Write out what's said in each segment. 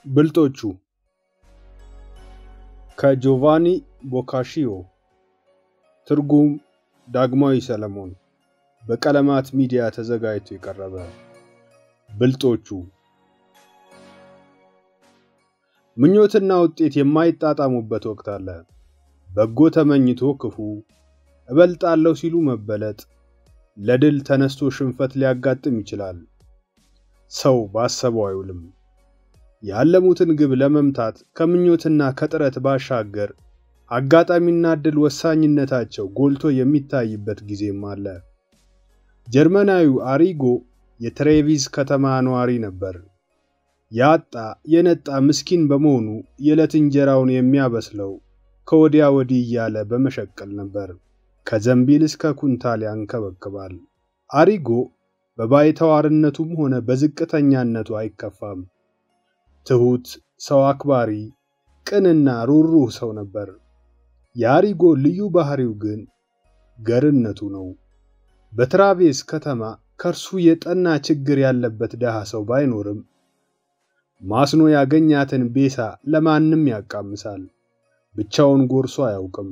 ብልጦቹ ከጆቫኒ ቦካሺዮ ትርጉም ዳግማዊ ሰለሞን በቀለማት ሚዲያ ተዘጋጅቶ የቀረበ ብልጦቹ ምኞትና ውጤት የማይጣጣሙበት ወቅት አለ። በጎ ተመኝቶ ክፉ፣ እበልጣለሁ ሲሉ መበለጥ፣ ለድል ተነስቶ ሽንፈት ሊያጋጥም ይችላል። ሰው ባሰበው አይውልም። ያለሙትን ግብ ለመምታት ከምኞትና ከጥረት ባሻገር አጋጣሚና ዕድል ወሳኝነታቸው ጎልቶ የሚታይበት ጊዜም አለ። ጀርመናዊው አሪጎ የትሬቪዝ ከተማ ነዋሪ ነበር። ያጣ የነጣ ምስኪን በመሆኑ የዕለት እንጀራውን የሚያበስለው ከወዲያ ወዲህ እያለ በመሸቀል ነበር። ከዘንቢል እስከ ኩንታል ያንከበክባል። አሪጎ በባይተዋርነቱም ሆነ በዝቅተኛነቱ አይከፋም። ትሑት፣ ሰው አክባሪ፣ ቅንና ሩህሩህ ሰው ነበር። የአሪጎ ልዩ ባህሪው ግን ገርነቱ ነው። በትራቬስ ከተማ ከእርሱ የጠና ችግር ያለበት ድሃ ሰው ባይኖርም ማስኖ ያገኛትን ቤሳ ለማንም ያቃምሳል። ብቻውን ጎርሶ አያውቅም።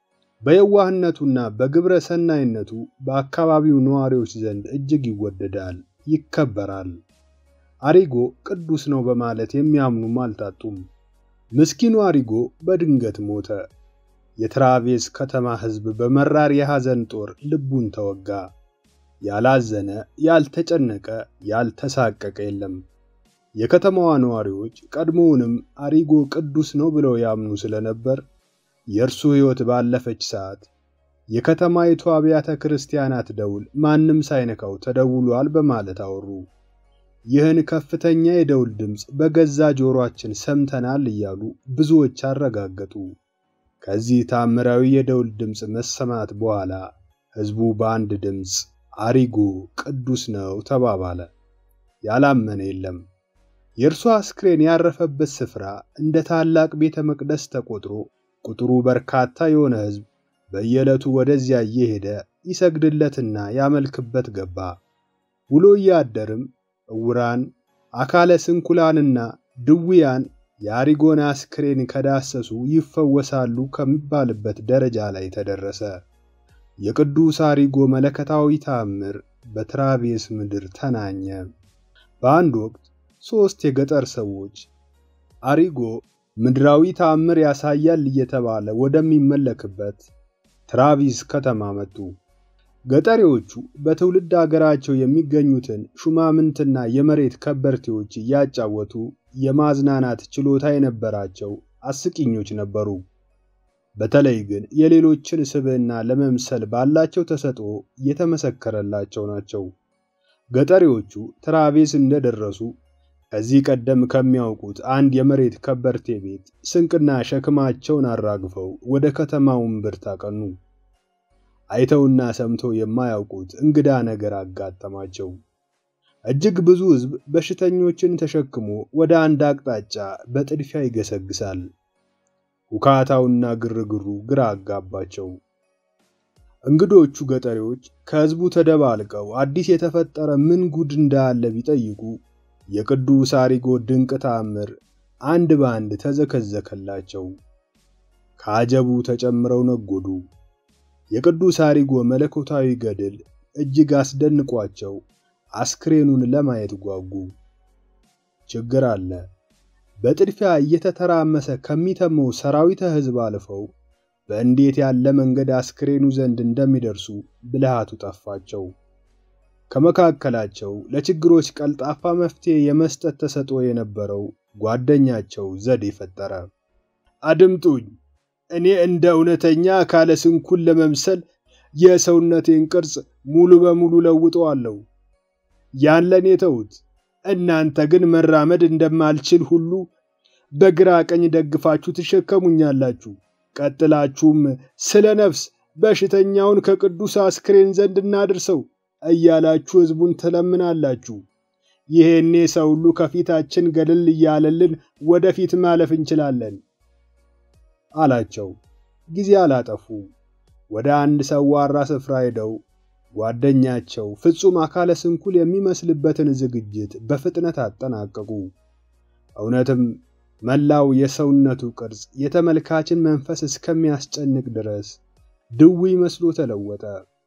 በየዋህነቱና በግብረ ሰናይነቱ በአካባቢው ነዋሪዎች ዘንድ እጅግ ይወደዳል፣ ይከበራል። አሪጎ ቅዱስ ነው በማለት የሚያምኑም አልታጡም። ምስኪኑ አሪጎ በድንገት ሞተ። የትራቬስ ከተማ ሕዝብ በመራር የሐዘን ጦር ልቡን ተወጋ። ያላዘነ፣ ያልተጨነቀ፣ ያልተሳቀቀ የለም። የከተማዋ ነዋሪዎች ቀድሞውንም አሪጎ ቅዱስ ነው ብለው ያምኑ ስለነበር የእርሱ ሕይወት ባለፈች ሰዓት የከተማይቱ አብያተ ክርስቲያናት ደውል ማንም ሳይነካው ተደውሏል በማለት አወሩ። ይህን ከፍተኛ የደውል ድምፅ በገዛ ጆሮአችን ሰምተናል እያሉ ብዙዎች አረጋገጡ። ከዚህ ታምራዊ የደውል ድምፅ መሰማት በኋላ ሕዝቡ በአንድ ድምፅ አሪጎ ቅዱስ ነው ተባባለ። ያላመነ የለም። የእርሱ አስክሬን ያረፈበት ስፍራ እንደ ታላቅ ቤተ መቅደስ ተቆጥሮ ቁጥሩ በርካታ የሆነ ሕዝብ በየዕለቱ ወደዚያ እየሄደ ይሰግድለትና ያመልክበት ገባ። ውሎ እያደርም ዕውራን፣ አካለ ስንኩላንና ድውያን የአሪጎን አስክሬን ከዳሰሱ ይፈወሳሉ ከሚባልበት ደረጃ ላይ ተደረሰ። የቅዱስ አሪጎ መለከታዊ ተአምር በትራቬስ ምድር ተናኘ። በአንድ ወቅት ሦስት የገጠር ሰዎች አሪጎ ምድራዊ ተአምር ያሳያል እየተባለ ወደሚመለክበት ትራቪስ ከተማ መጡ። ገጠሬዎቹ በትውልድ አገራቸው የሚገኙትን ሹማምንትና የመሬት ከበርቴዎች እያጫወቱ የማዝናናት ችሎታ የነበራቸው አስቂኞች ነበሩ። በተለይ ግን የሌሎችን ስብዕና ለመምሰል ባላቸው ተሰጥኦ የተመሰከረላቸው ናቸው። ገጠሬዎቹ ትራቬስ እንደደረሱ ከዚህ ቀደም ከሚያውቁት አንድ የመሬት ከበርቴ ቤት ስንቅና ሸክማቸውን አራግፈው ወደ ከተማው እምብርት አቀኑ። አይተውና ሰምተው የማያውቁት እንግዳ ነገር አጋጠማቸው። እጅግ ብዙ ሕዝብ በሽተኞችን ተሸክሞ ወደ አንድ አቅጣጫ በጥድፊያ ይገሰግሳል። ሁካታውና ግርግሩ ግራ አጋባቸው። እንግዶቹ ገጠሬዎች ከሕዝቡ ተደባልቀው አዲስ የተፈጠረ ምን ጉድ እንዳለ ቢጠይቁ የቅዱስ አሪጎ ድንቅ ተአምር አንድ በአንድ ተዘከዘከላቸው። ከአጀቡ ተጨምረው ነጎዱ። የቅዱስ አሪጎ መለኮታዊ ገድል እጅግ አስደንቋቸው አስክሬኑን ለማየት ጓጉ። ችግር አለ። በጥድፊያ እየተተራመሰ ከሚተመው ሰራዊተ ሕዝብ አልፈው በእንዴት ያለ መንገድ አስክሬኑ ዘንድ እንደሚደርሱ ብልሃቱ ጠፋቸው። ከመካከላቸው ለችግሮች ቀልጣፋ መፍትሄ የመስጠት ተሰጥኦ የነበረው ጓደኛቸው ዘዴ ፈጠረ። አድምጡኝ፣ እኔ እንደ እውነተኛ አካለ ስንኩል ለመምሰል የሰውነቴን ቅርጽ ሙሉ በሙሉ ለውጠዋለሁ። ያን ለእኔ ተዉት። እናንተ ግን መራመድ እንደማልችል ሁሉ በግራ ቀኝ ደግፋችሁ ትሸከሙኛላችሁ። ቀጥላችሁም ስለ ነፍስ በሽተኛውን ከቅዱስ አስክሬን ዘንድ እናድርሰው እያላችሁ ሕዝቡን ትለምናላችሁ። ይሄኔ ሰው ሁሉ ከፊታችን ገለል እያለልን ወደፊት ማለፍ እንችላለን አላቸው። ጊዜ አላጠፉ። ወደ አንድ ሰዋራ ስፍራ ሄደው ጓደኛቸው ፍጹም አካለ ስንኩል የሚመስልበትን ዝግጅት በፍጥነት አጠናቀቁ። እውነትም መላው የሰውነቱ ቅርጽ የተመልካችን መንፈስ እስከሚያስጨንቅ ድረስ ድውይ መስሎ ተለወጠ።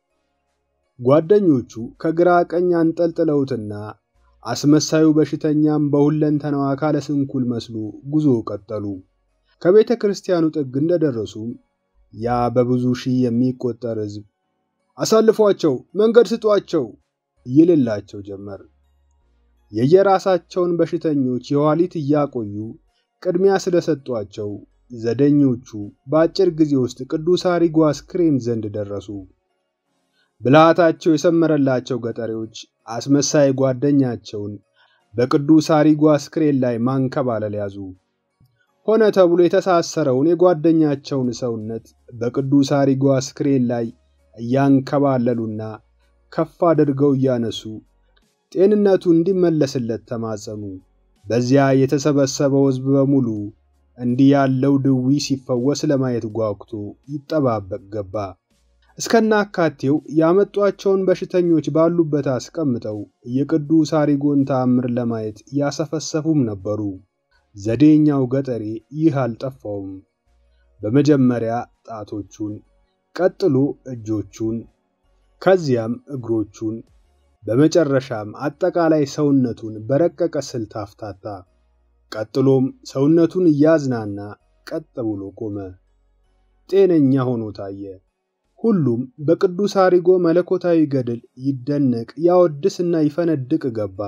ጓደኞቹ ከግራ ቀኝ አንጠልጥለውትና አስመሳዩ በሽተኛም በሁለንተናው አካለ ስንኩል መስሎ ጉዞ ቀጠሉ። ከቤተ ክርስቲያኑ ጥግ እንደደረሱም ያ በብዙ ሺህ የሚቆጠር ሕዝብ አሳልፏቸው፣ መንገድ ስጧቸው ይልላቸው ጀመር። የየራሳቸውን በሽተኞች የኋሊት እያቆዩ ቅድሚያ ስለሰጧቸው ዘደኞቹ በአጭር ጊዜ ውስጥ ቅዱስ አሪጎ አስክሬን ዘንድ ደረሱ። ብልሃታቸው የሰመረላቸው ገጠሬዎች አስመሳይ ጓደኛቸውን በቅዱስ አሪጎ አስክሬን ላይ ማንከባለል ያዙ። ሆነ ተብሎ የተሳሰረውን የጓደኛቸውን ሰውነት በቅዱስ አሪጎ አስክሬን ላይ እያንከባለሉና ከፍ አድርገው እያነሱ ጤንነቱ እንዲመለስለት ተማጸኑ። በዚያ የተሰበሰበው ሕዝብ በሙሉ እንዲህ ያለው ድዊ ሲፈወስ ለማየት ጓጉቶ ይጠባበቅ ገባ። እስከናካቴው ያመጧቸውን በሽተኞች ባሉበት አስቀምጠው የቅዱስ አሪጎን ተአምር ለማየት ያሰፈሰፉም ነበሩ። ዘዴኛው ገጠሬ ይህ አልጠፋውም። በመጀመሪያ ጣቶቹን፣ ቀጥሎ እጆቹን፣ ከዚያም እግሮቹን፣ በመጨረሻም አጠቃላይ ሰውነቱን በረቀቀ ስልት አፍታታ። ቀጥሎም ሰውነቱን እያዝናና ቀጥ ብሎ ቆመ። ጤነኛ ሆኖ ታየ። ሁሉም በቅዱስ አሪጎ መለኮታዊ ገድል ይደነቅ ያወድስና ይፈነድቅ ገባ።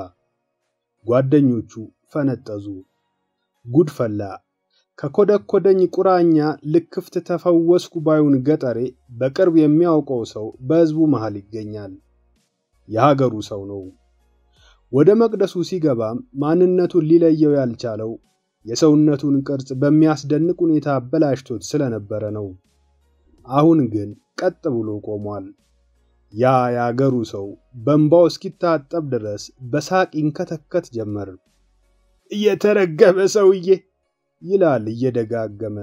ጓደኞቹ ፈነጠዙ። ጉድ ፈላ። ከኮደኮደኝ ቁራኛ ልክፍት ተፈወስኩ ባዩን ገጠሬ በቅርብ የሚያውቀው ሰው በሕዝቡ መሃል ይገኛል። የሀገሩ ሰው ነው። ወደ መቅደሱ ሲገባም ማንነቱን ሊለየው ያልቻለው የሰውነቱን ቅርጽ በሚያስደንቅ ሁኔታ አበላሽቶት ስለነበረ ነው። አሁን ግን ቀጥ ብሎ ቆሟል። ያ የአገሩ ሰው በእንባው እስኪታጠብ ድረስ በሳቅ ይንከተከት ጀመር። እየተረገመ ሰውዬ ይላል እየደጋገመ።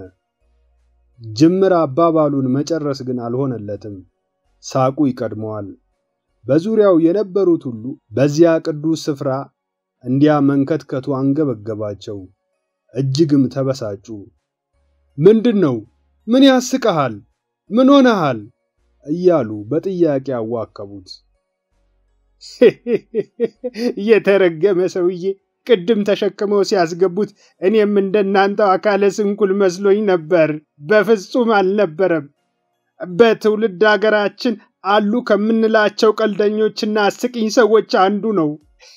ጅምር አባባሉን መጨረስ ግን አልሆነለትም። ሳቁ ይቀድመዋል። በዙሪያው የነበሩት ሁሉ በዚያ ቅዱስ ስፍራ እንዲያ መንከትከቱ አንገበገባቸው። እጅግም ተበሳጩ። ምንድን ነው? ምን ያስቀሃል? ምን ሆነሃል? እያሉ በጥያቄ አዋከቡት። የተረገመ ሰውዬ ቅድም ተሸክመው ሲያስገቡት እኔም እንደናንተው አካለ ስንኩል መስሎኝ ነበር። በፍጹም አልነበረም። በትውልድ አገራችን አሉ ከምንላቸው ቀልደኞችና አስቂኝ ሰዎች አንዱ ነው።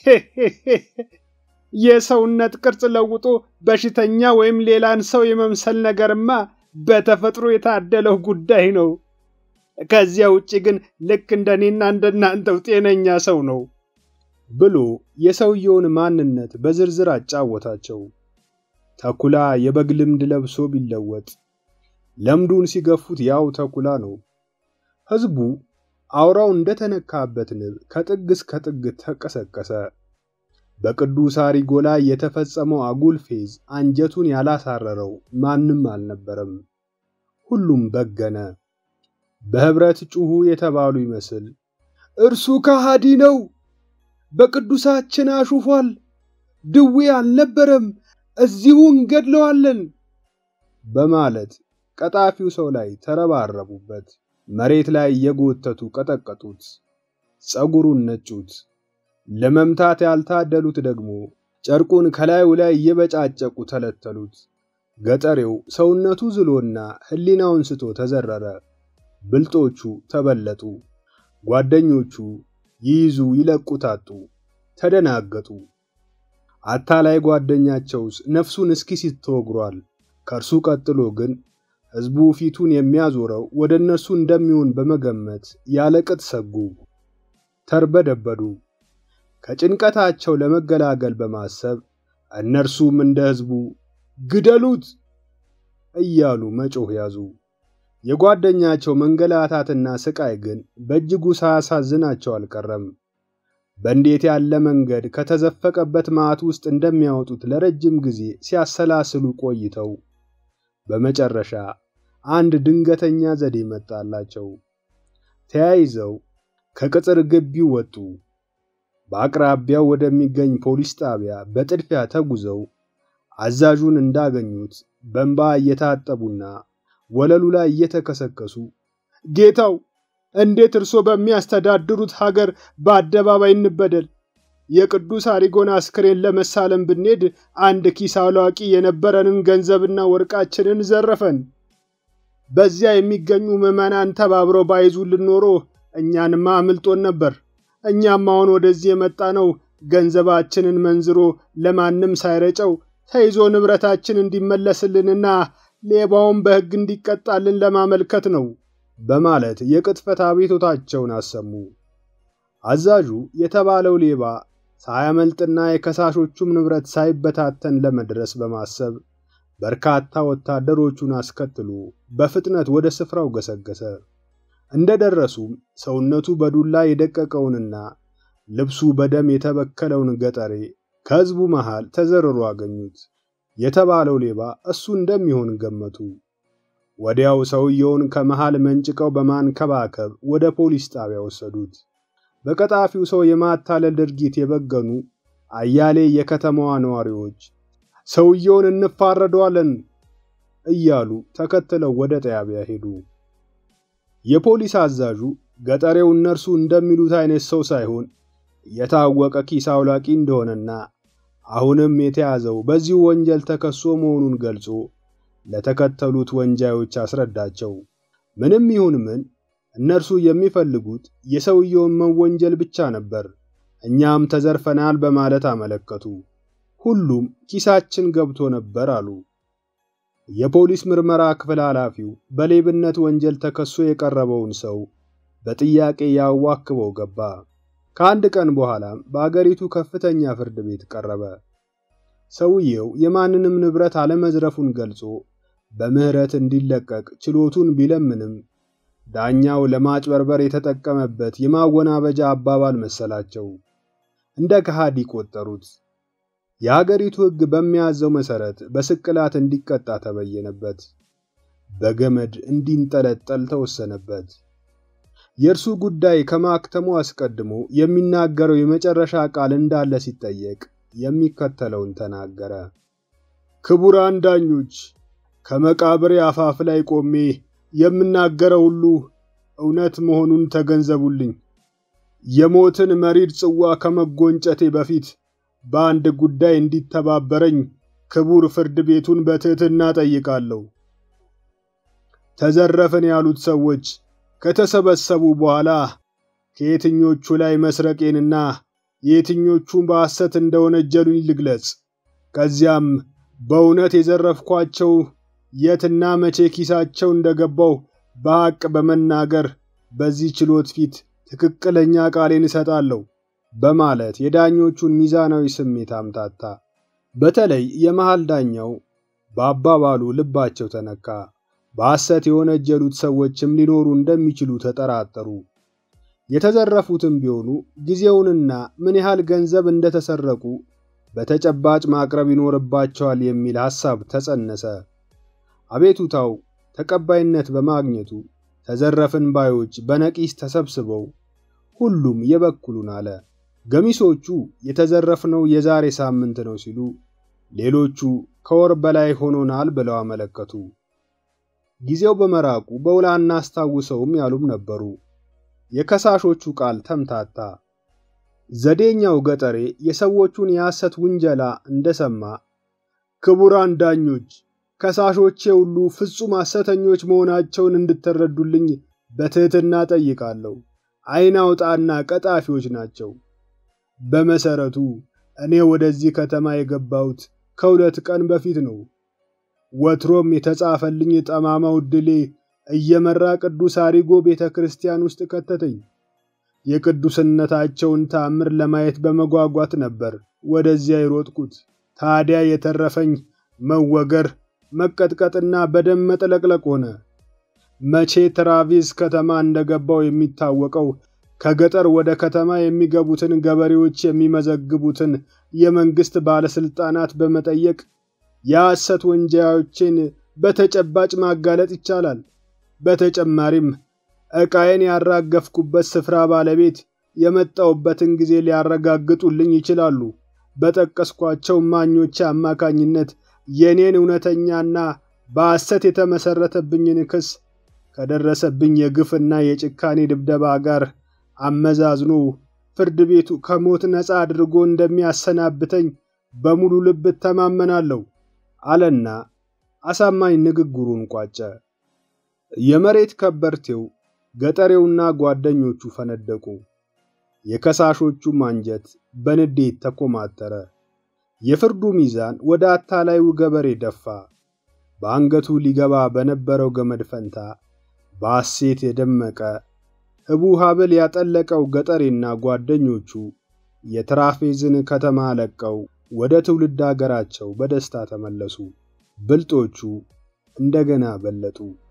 የሰውነት ቅርጽ ለውጦ በሽተኛ ወይም ሌላን ሰው የመምሰል ነገርማ በተፈጥሮ የታደለው ጉዳይ ነው። ከዚያ ውጭ ግን ልክ እንደኔና እንደናንተው ጤነኛ ሰው ነው ብሎ የሰውየውን ማንነት በዝርዝር አጫወታቸው። ተኩላ የበግ ልምድ ለብሶ ቢለወጥ ለምዱን ሲገፉት ያው ተኩላ ነው። ሕዝቡ አውራው እንደተነካበት ንብ ከጥግ እስከ ጥግ ተቀሰቀሰ። በቅዱስ አሪጎ ላይ የተፈጸመው አጉል ፌዝ አንጀቱን ያላሳረረው ማንም አልነበረም። ሁሉም በገነ። በህብረት ጩሁ የተባሉ ይመስል እርሱ ከሃዲ ነው፣ በቅዱሳችን አሹፏል፣ ድዌ አልነበረም፣ እዚሁ እንገድለዋለን በማለት ቀጣፊው ሰው ላይ ተረባረቡበት። መሬት ላይ እየጎተቱ ቀጠቀጡት፣ ጸጉሩን ነጩት። ለመምታት ያልታደሉት ደግሞ ጨርቁን ከላዩ ላይ እየበጫጨቁ ተለተሉት። ገጠሬው ሰውነቱ ዝሎና ሕሊናውን ስቶ ተዘረረ። ብልጦቹ ተበለጡ። ጓደኞቹ ይይዙ ይለቁት አጡ፣ ተደናገጡ። አታላይ ጓደኛቸውስ ነፍሱን እስኪስት ተወግሯል። ከእርሱ ቀጥሎ ግን ሕዝቡ ፊቱን የሚያዞረው ወደ እነርሱ እንደሚሆን በመገመት ያለቅጥ ሰጉ፣ ተርበደበዱ። ከጭንቀታቸው ለመገላገል በማሰብ እነርሱም እንደ ሕዝቡ ግደሉት እያሉ መጮህ ያዙ። የጓደኛቸው መንገላታትና ስቃይ ግን በእጅጉ ሳያሳዝናቸው አልቀረም። በእንዴት ያለ መንገድ ከተዘፈቀበት መዓት ውስጥ እንደሚያወጡት ለረጅም ጊዜ ሲያሰላስሉ ቆይተው በመጨረሻ አንድ ድንገተኛ ዘዴ መጣላቸው። ተያይዘው ከቅጥር ግቢው ወጡ። በአቅራቢያው ወደሚገኝ ፖሊስ ጣቢያ በጥድፊያ ተጉዘው አዛዡን እንዳገኙት በእንባ እየታጠቡና ወለሉ ላይ እየተከሰከሱ ጌታው፣ እንዴት እርሶ በሚያስተዳድሩት ሀገር በአደባባይ እንበደል? የቅዱስ አሪጎን አስክሬን ለመሳለም ብንሄድ አንድ ኪስ አላዋቂ የነበረንን ገንዘብና ወርቃችንን ዘረፈን። በዚያ የሚገኙ ምዕመናን ተባብረው ባይዙልን ኖሮ እኛንማ አምልጦን ነበር። እኛም አሁን ወደዚህ የመጣ ነው ገንዘባችንን መንዝሮ ለማንም ሳይረጨው ተይዞ ንብረታችን እንዲመለስልንና ሌባውን በሕግ እንዲቀጣልን ለማመልከት ነው በማለት የቅጥፈት አቤቱታቸውን አሰሙ። አዛዡ የተባለው ሌባ ሳያመልጥና የከሳሾቹም ንብረት ሳይበታተን ለመድረስ በማሰብ በርካታ ወታደሮቹን አስከትሎ በፍጥነት ወደ ስፍራው ገሰገሰ። እንደደረሱም ሰውነቱ በዱላ የደቀቀውንና ልብሱ በደም የተበከለውን ገጠሬ ከሕዝቡ መሃል ተዘርሮ አገኙት። የተባለው ሌባ እሱ እንደሚሆን ገመቱ። ወዲያው ሰውየውን ከመሃል መንጭቀው በማንከባከብ ወደ ፖሊስ ጣቢያ ወሰዱት። በቀጣፊው ሰው የማታለል ድርጊት የበገኑ አያሌ የከተማዋ ነዋሪዎች ሰውየውን እንፋረደዋለን እያሉ ተከትለው ወደ ጣቢያ ሄዱ። የፖሊስ አዛዡ ገጠሬው እነርሱ እንደሚሉት አይነት ሰው ሳይሆን የታወቀ ኪስ አውላቂ እንደሆነና አሁንም የተያዘው በዚሁ ወንጀል ተከሶ መሆኑን ገልጾ ለተከተሉት ወንጃዮች አስረዳቸው። ምንም ይሁን ምን እነርሱ የሚፈልጉት የሰውየውን መወንጀል ብቻ ነበር። እኛም ተዘርፈናል በማለት አመለከቱ። ሁሉም ኪሳችን ገብቶ ነበር አሉ። የፖሊስ ምርመራ ክፍል ኃላፊው በሌብነት ወንጀል ተከሶ የቀረበውን ሰው በጥያቄ ያዋክበው ገባ። ከአንድ ቀን በኋላም በአገሪቱ ከፍተኛ ፍርድ ቤት ቀረበ። ሰውየው የማንንም ንብረት አለመዝረፉን ገልጾ በምህረት እንዲለቀቅ ችሎቱን ቢለምንም ዳኛው ለማጭበርበር የተጠቀመበት የማወናበጃ አባባል መሰላቸው። እንደ ከሃዲ ቆጠሩት። የሀገሪቱ ሕግ በሚያዘው መሰረት በስቅላት እንዲቀጣ ተበየነበት። በገመድ እንዲንጠለጠል ተወሰነበት። የእርሱ ጉዳይ ከማክተሙ አስቀድሞ የሚናገረው የመጨረሻ ቃል እንዳለ ሲጠየቅ የሚከተለውን ተናገረ። ክቡራን ዳኞች፣ ከመቃብሬ አፋፍ ላይ ቆሜ የምናገረው ሁሉ እውነት መሆኑን ተገንዘቡልኝ። የሞትን መሪር ጽዋ ከመጎንጨቴ በፊት በአንድ ጉዳይ እንዲተባበረኝ ክቡር ፍርድ ቤቱን በትሕትና ጠይቃለሁ። ተዘረፍን ያሉት ሰዎች ከተሰበሰቡ በኋላ ከየትኞቹ ላይ መስረቄንና የየትኞቹን በሐሰት እንደወነጀሉኝ ልግለጽ። ከዚያም በእውነት የዘረፍኳቸው የትና መቼ ኪሳቸው እንደገባው በሐቅ በመናገር በዚህ ችሎት ፊት ትክክለኛ ቃሌን እሰጣለሁ በማለት የዳኞቹን ሚዛናዊ ስሜት አምታታ። በተለይ የመሃል ዳኛው በአባባሉ ልባቸው ተነካ። በሐሰት የወነጀሉት ሰዎችም ሊኖሩ እንደሚችሉ ተጠራጠሩ። የተዘረፉትም ቢሆኑ ጊዜውንና ምን ያህል ገንዘብ እንደተሰረቁ በተጨባጭ ማቅረብ ይኖርባቸዋል የሚል ሐሳብ ተጸነሰ። አቤቱታው ተቀባይነት በማግኘቱ ተዘረፍን ባዮች በነቂስ ተሰብስበው ሁሉም የበኩሉን አለ። ገሚሶቹ የተዘረፍነው የዛሬ ሳምንት ነው ሲሉ፣ ሌሎቹ ከወር በላይ ሆኖናል ብለው አመለከቱ። ጊዜው በመራቁ በውል አናስታውሰውም ያሉም ነበሩ። የከሳሾቹ ቃል ተምታታ። ዘዴኛው ገጠሬ የሰዎቹን የሐሰት ውንጀላ እንደሰማ ክቡራን ዳኞች፣ ከሳሾቼ ሁሉ ፍጹም ሐሰተኞች መሆናቸውን እንድትረዱልኝ በትሕትና ጠይቃለሁ። ዓይን አውጣና ቀጣፊዎች ናቸው። በመሰረቱ እኔ ወደዚህ ከተማ የገባሁት ከሁለት ቀን በፊት ነው። ወትሮም የተጻፈልኝ ጠማማው ዕድሌ እየመራ ቅዱስ አሪጎ ቤተ ክርስቲያን ውስጥ ከተተኝ። የቅዱስነታቸውን ተአምር ለማየት በመጓጓት ነበር ወደዚያ የሮጥኩት። ታዲያ የተረፈኝ መወገር፣ መቀጥቀጥና በደም መጥለቅለቅ ሆነ። መቼ ትራቪስ ከተማ እንደገባው የሚታወቀው ከገጠር ወደ ከተማ የሚገቡትን ገበሬዎች የሚመዘግቡትን የመንግስት ባለስልጣናት በመጠየቅ የሐሰት ወንጀሎችን በተጨባጭ ማጋለጥ ይቻላል። በተጨማሪም ዕቃዬን ያራገፍኩበት ስፍራ ባለቤት የመጣውበትን ጊዜ ሊያረጋግጡልኝ ይችላሉ። በጠቀስኳቸው ማኞች አማካኝነት የኔን እውነተኛና በሐሰት የተመሰረተብኝን ክስ ከደረሰብኝ የግፍና የጭካኔ ድብደባ ጋር አመዛዝኖ ፍርድ ቤቱ ከሞት ነፃ አድርጎ እንደሚያሰናብተኝ በሙሉ ልብ እተማመናለሁ አለና አሳማኝ ንግግሩን ቋጨ። የመሬት ከበርቴው ገጠሬውና ጓደኞቹ ፈነደቁ። የከሳሾቹም አንጀት በንዴት ተኮማተረ። የፍርዱ ሚዛን ወደ አታላዩ ገበሬ ደፋ። በአንገቱ ሊገባ በነበረው ገመድ ፈንታ በሐሴት የደመቀ ህቡ ሐብል ያጠለቀው ገጠሬና ጓደኞቹ የትራፌዝን ከተማ ለቀው ወደ ትውልድ አገራቸው በደስታ ተመለሱ። ብልጦቹ እንደገና በለጡ።